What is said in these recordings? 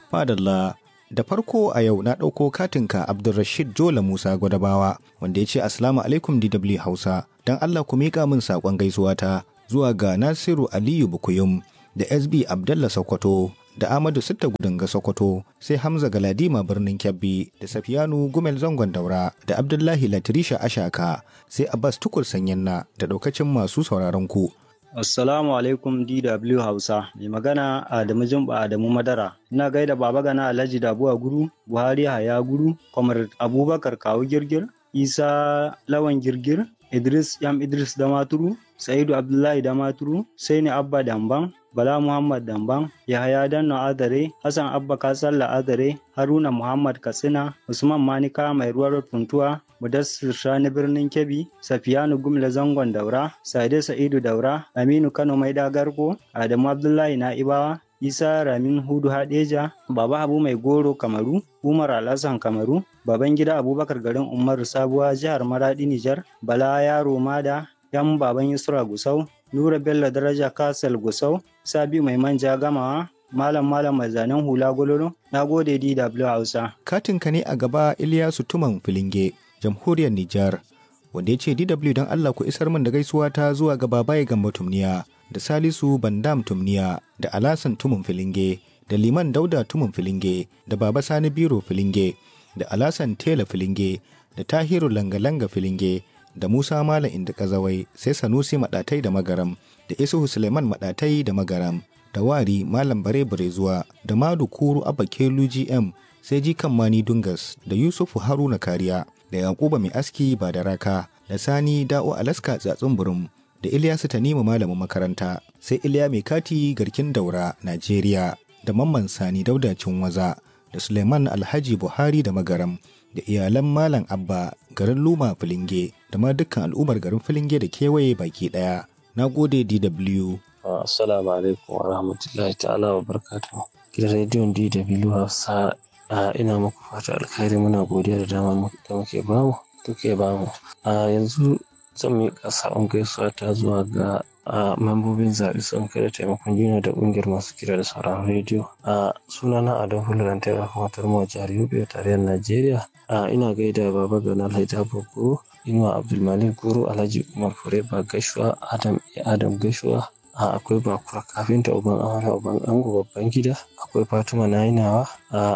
Fadalla da farko a yau na ɗauko katinka Abdulrashid Jola Musa Gwadabawa wanda ya ce Assalamu alaikum DW Hausa don Allah ku miƙa min saƙon gaisuwa ta zuwa ga Nasiru Aliyu Bukuyum da SB Abdallah Sokoto da Ahmadu Sitta Gudunga Sokoto sai Hamza Galadima birnin Kebbi da Safiyanu Gumel Zangon Daura da Abdullahi Latirisha Ashaka sai Abbas Tukur Sanyanna da ɗaukacin masu sauraron ku. Assalamu alaikum DW Hausa, mai magana Adamu Jumba Adamu Madara. Ina gaida Baba Gana Alhaji Dabuwa Guru, Buhari Haya Guru, Kwamar Abubakar Kawu Girgir, Isa Lawan Girgir, Idris Yam Idris Damaturu, Sa'idu Abdullahi Damaturu, Saini Abba Damban, Bala Muhammad Damban, Yahaya Danno Adare, Hassan Abba Kasalla Adare, Haruna Muhammad Katsina, Usman Manika Mai Ruwar Funtuwa, Mudassir Shani Birnin Kebbi, Safiyanu Gumla Zangon Daura, Sade Sa'idu Daura, Aminu Kano Mai Dagarko, Adamu Abdullahi Na'ibawa, Isa Ramin Hudu Hadeja, Baba Habu Mai Goro Kamaru, Umar Alhassan Kamaru, Babangida Abubakar garin Umaru Sabuwa jihar Maradi Nijar, Bala Yaro Mada, Yan Baban Yusra Gusau, Nura Bello Daraja Kasal Gusau, Sabi Mai Manja Gamawa, Malam Malam Mai Zanen Hula Gololo, na gode DW Hausa. Katinka ne a gaba Iliyasu Tuman Filinge, Jamhuriyar Nijar, wanda ya ce DW don Allah ku isar min da gaisuwa ta zuwa ga Babaye Gambo Tumniya, da Salisu Bandam Tumniya, da Alasan Tumun Filinge, da Liman Dauda Tumun Filinge, da Baba Sani Biro Filinge, da Alasan Tela Filinge, da Tahiru Langa-Langa Filinge, da Musa Malam Inda Kazawai, sai Sanusi Maɗatai da Magaram, da Isuhu Suleiman Maɗatai da Magaram, da Wari Malam Bare Barezuwa, da Madu Kuru Abba Kelu GM, sai Jikan Mani Dungas, da Yusufu Haruna Kariya, da Yakuba Mai Aski ba da raka, da Sani Da'o Alaska Tsatsun Burum, da Ilyasu Tanimu Malamin makaranta, sai Iliya Mai Kati Garkin Daura, Najeriya, da Mamman Sani Dauda Cinwaza, da Suleiman Alhaji Buhari da Magaram, da iyalan Malam Abba garin Luma Filinge, da ma dukkan al'ummar garin Filinge da kewaye baki ɗaya. Na gode DW. Assalamu alaikum wa rahmatullahi ta'ala wa barakatuhu. Gidan rediyon DW Hausa ina muku fata alkhairi muna godiya da dama da muke bamu kuke bamu. A yanzu zan miƙa saƙon gaisuwa ta zuwa ga membobin zaɓe sun kai da taimakon juna da ƙungiyar masu kira da sauran rediyo. A sunana Adam Huluran Taiwa kuma Tarmo Jihar Yobe tarayyar Najeriya. Ina gaida Baba Gana Alhaji Guru, Inuwa Abdulmalik Guru, Alhaji Umar Fureba Gashuwa, Adam Adam Gashuwa, akwai bakura kafinta uban amara uban ango babban gida akwai fatima nainawa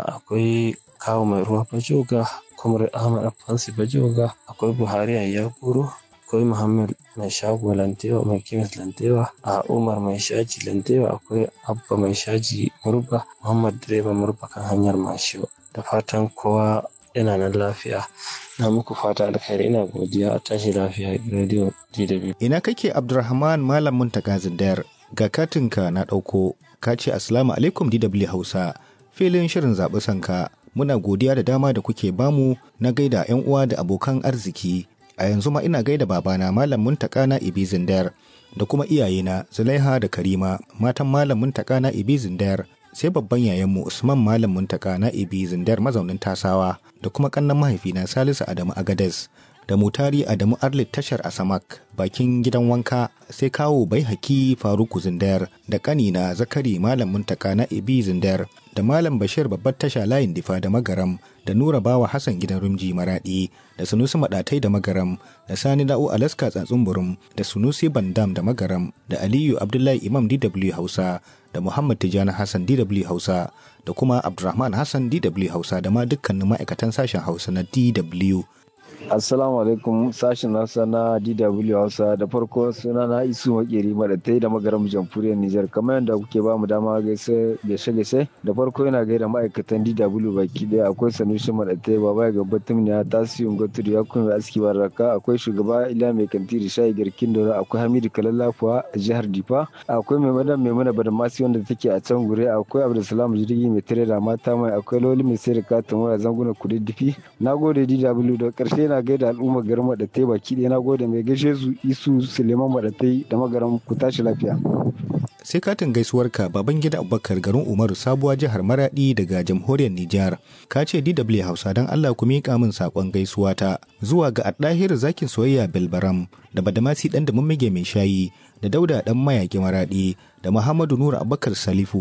akwai kawo mai ruwa bajoga kumar ahmad afansi bajoga akwai buhari ayyar kuro akwai muhammad mai shago lantewa mai kimis lantewa a umar mai shaji lantewa akwai abba mai shaji murba muhammad direba murba kan hanyar mashiwa da fatan kowa yana nan lafiya na muku fata alkhairi ina godiya a tashi lafiya radio DW. Ina kake Abdulrahman Malam Muntaka Zindayar ga katinka na ɗauko ka ce Assalamu alaikum DW Hausa filin shirin zaɓi sanka muna godiya da dama da kuke bamu na gaida 'yan uwa da abokan arziki a yanzu ma ina gaida babana Malam Muntaka na Ibi Zindayar da kuma iyayena Zulaiha da Karima matan Malam Muntaka na Ibi Zindayar sai babban yayanmu Usman Malam Muntaka na Ibi Zindar mazaunin Tasawa da kuma kannan mahaifina Salisu Adamu Agades da Mutari Adamu Arlit tashar Asamak bakin gidan wanka sai kawo bai haki Faruku Zindar da kanina Zakari Malam Muntaka na Ibi Zindar da Malam Bashir babbar tasha layin difa da Magaram da Nura Bawa Hassan gidan Rumji Maradi da Sunusi Madatai da Magaram da Sani Da'u Alaska Tsatsunburum da Sunusi Bandam da Magaram da Aliyu Abdullahi Imam DW Hausa da Muhammad Tijjani Hassan DW Hausa da kuma Abdulrahman Hassan DW Hausa da ma dukkanin ma'aikatan sashen Hausa na DW. Assalamu alaikum sashen Hausa na DW Hausa da farko suna na isu makeri madatai da magaram jamhuriyar Nijar kamar yadda kuke ba mu dama gaise gaishe gaishe da farko yana gaida ma'aikatan DW baki daya akwai Sanusi madatai baba ga Batum ne Tasiyun Goturi ya kuma aski baraka akwai shugaba Ila mai kantiri shayi garkin dora akwai Hamidu Kalallafuwa a jihar Difa akwai mai madan mai mana badamasi wanda take a can gure akwai Abdulsalam jirgi mai tare da mata mai akwai Loli mai sai da katin waya zanguna kududdufi na gode DW da karshe na gaida al'ummar garin Madatai baki ɗaya na gode mai gaishe su Isu Suleiman Madatai da magaran ku tashi lafiya. Sai katin gaisuwarka baban gida Abubakar garin Umaru sabuwa jihar Maradi daga jamhuriyar Nijar. Ka ce DW Hausa don Allah ku miƙa min saƙon gaisuwa ta zuwa ga Addahir zakin soyayya Belbaram da Badamasi ɗan da mummige mai shayi da Dauda ɗan mayaƙi Maradi da Muhammadu Nura Abubakar Salifu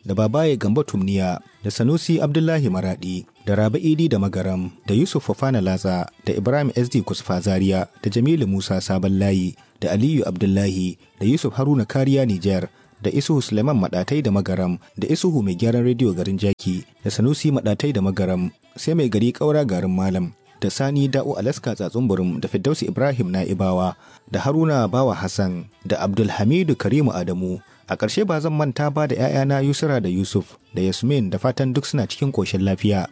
da Babaye Gambo Tumniya da Sanusi Abdullahi Maradi da Rabi Idi da Magaram da Yusuf Fofana Latsa da Ibrahim SD Kusfa Zaria da Jamilu Musa Sabon Layi da Aliyu Abdullahi da Yusuf Haruna Kariya Nijar da Isuhu Suleiman Maɗatai da Magaram da Isuhu mai gyaran rediyo garin Jaki da Sanusi Maɗatai da Magaram sai mai gari ƙaura garin Malam da Sani Da'u Alaska Tsatsunburum da Firdausi Ibrahim Na'ibawa da Haruna Bawa Hassan da Abdulhamidu Karimu Adamu a ƙarshe ba zan manta ba da 'ya'yana Yusra da Yusuf da Yasmin da fatan duk suna cikin ƙoshin lafiya.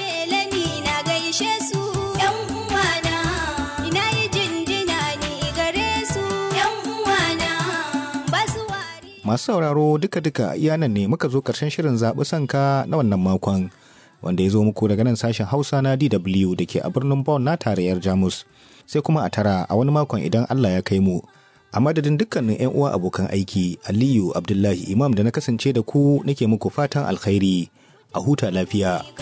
Masu sauraro duka-duka iyanan ne muka zo ƙarshen shirin zaɓi sanka na wannan makon wanda ya zo muku daga nan sashen Hausa na DW da ke a birnin Bonn na tarayyar Jamus. Sai kuma a tara a wani makon idan Allah ya kai mu. A madadin dukkanin 'yan uwa abokan aiki, Aliyu Abdullahi Imam da na kasance da ku nake muku fatan alkhairi a huta lafiya.